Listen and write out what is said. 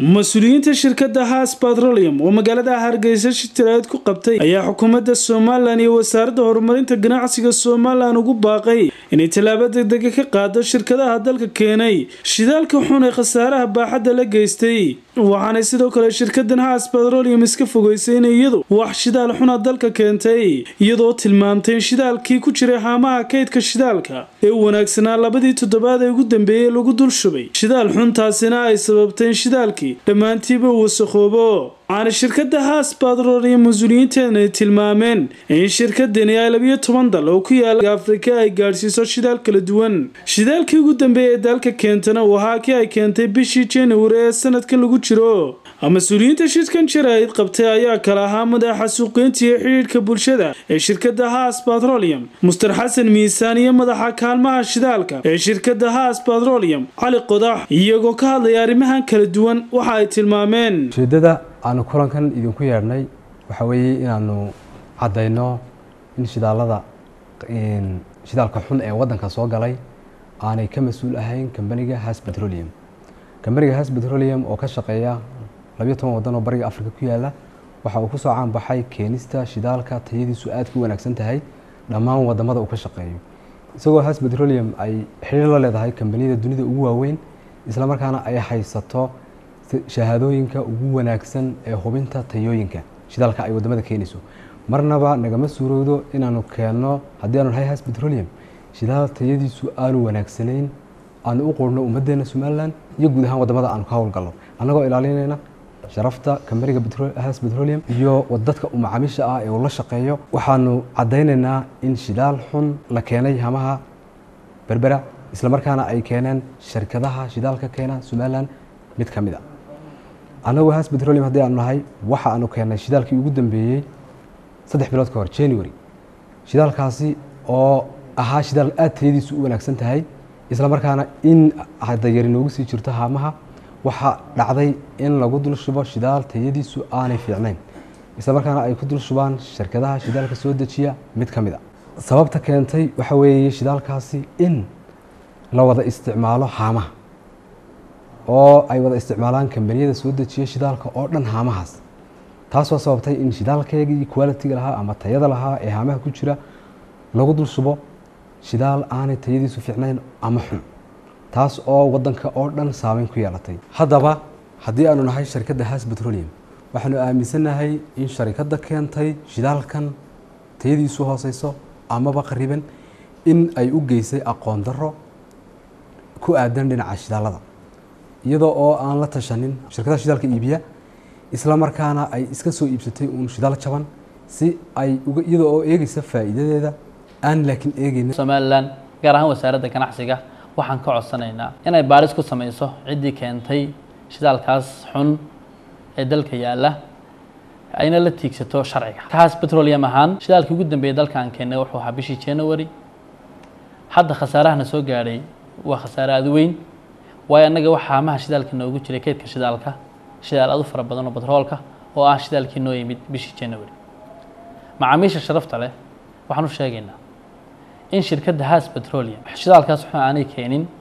mas-uuliyiinta shirkadda haas batrolium oo magaalada hargeysa shitiraad ku qabtay ayaa xukuumadda somalilan iyo wasaaradda horumarinta ganacsiga somalilan ugu baaqay inay tallaabo degdega ka qaado shirkadaha dalka keenay shidaalka xun ee khasaaraha baaxadda la geystay waxaanay sidoo kale shirkadan haas batrolium iska fogeysay in iyadu wax shidaal xuna dalka keentay iyadoo tilmaamtay in shidaalkii ku jiray haamaha kaydka shidaalka ee u wanaagsanaa labadii toddobaad ee ugu dambeeyey lagu dul shubay shidaal xuntaasina ay sababtay in shidaalkii dhammaantiiba uu wasakhoobo waxaana shirkadda haas batrolium mas-uuliyiinteena ay tilmaameen in shirkadani ay labiyo toban dal oo ku yaala afrika ay gaadhsiiso shidaal kala duwan shidaalkii ugu dambeeyay ee dalka keentana uu ahaa kii ay keentay bishii januari ee sanadkan lagu jiro mas-uuliyiinta shirkan jaraa'id qabtay ayaa kala ahaa madaxa suuqeynta iyo xidhiidhka bulshada ee shirkadda haas batrolium muster xasan miisaan iyo madaxa kaalmaha shidaalka ee shirkadda haas batrolium cali qodax iyagoo ka hadlaya arrimahan kala duwan waxa ay tilmaameen ujeeddada aanu kulankan idinku yeedhnay waxaa weeye inaanu caddayno in shidaalada shidaalka xun ee waddanka soo galay aanay ka mas-uul ahayn kambaniga has petroleum kambaniga has petroleum oo ka shaqeeya labiyo toban waddan oo bariga africa ku yaala waxa uu kusoo caanbaxay keenista shidaalka tayadiisu aad ku wanaagsan tahay dhammaan wadamada uu ka shaqeeyo isagoo has petroleum ay xiriir la leedahay kambaniyada dunida ugu waaweyn islamarkaana ay haysato shahaadooyinka ugu wanaagsan ee hubinta tayooyinka shidaalka ay wadamada keenayso marnaba nagama suurowdo inaanu keenno haddii aanu nahay has petroleum shidaal tayadiisu aanu wanaagsanayn aanu u qurno ummaddeena somalilan iyo guud ahaan wadamada aanu ka howlgalno annagoo ilaalinayna sharafta kambaniga has petroleum iyo dadka macaamiisha ah ee uu la shaqeeyo waxaanu caddaynaynaa in shidaal xun la keenay hamaha berbera islamarkaana ay keeneen shirkadaha shidaalka keena somalilan mid ka mid a annagoo has petroleum haddii aanu nahay waxa aanu keennay shidaalkii ugu dambeeyey saddex bilood ka hor january shidaalkaasi oo ahaa shidaal aad tayadiisu u wanaagsan tahay islamarkaana in hadayari noogu sii jirto haamaha waxaa dhacday in lagu dul shubo shidaal tayadiisu aanay fiicnayn islamarkaana ay ku dul shubaan shirkadaha shidaalka soo dejiya mid ka mid a sababta keentay waxaa weeye shidaalkaasi in la wada isticmaalo haamaha oo ay wada isticmaalaan kambaniyada soo dejiya shidaalka oo dhan haamahaas taasoo sababtay in shidaalkeegii qualitiga lahaa ama tayada lahaa ee haamaha ku jira lagu dul shubo shidaal aanay tayadiisu fiicnayn ama xun taas oo wadanka oo dhan saameyn ku yeelatay haddaba haddii aanu nahay shirkadda has petroleum waxaanu aaminsannahay in sharikadda keentay shidaalkan tayadiisu hooseyso amaba qariban in ay u geysay aqoon darro ku aadan dhinaca shidaalada iyadoo oo aan la tashanin shirkadaha shidaalka iibiya isla markaana ay iska soo iibsatay uun shidaal jaban si ay iyadoo oo eegeysa faa'iidadeeda aan laakiin eegeynin somalilan gaar ahaan wasaaradda ganacsiga waxaan ka codsanaynaa inay baaris ku samayso ciddii keentay shidaalkaas xun ee dalka yaalla ayna la tiigsato sharciga kaas petroleum ahaan shidaalkii ugu dambeeyay dalkaan keennay wuxuu ahaa bishii january hadda khasaarahana soo gaadhay waa khasaare aada weyn waayo annaga waxa haamaha shidaalka noogu jiray keydka shidaalka shidaal aad u fara badan oo batroolka oo ah shidaalkii noo yimid bishii january macaamiisha sharafta leh waxaan u sheegaynaa in shirkadda has petroleum shidaalkaas xun aanay keenin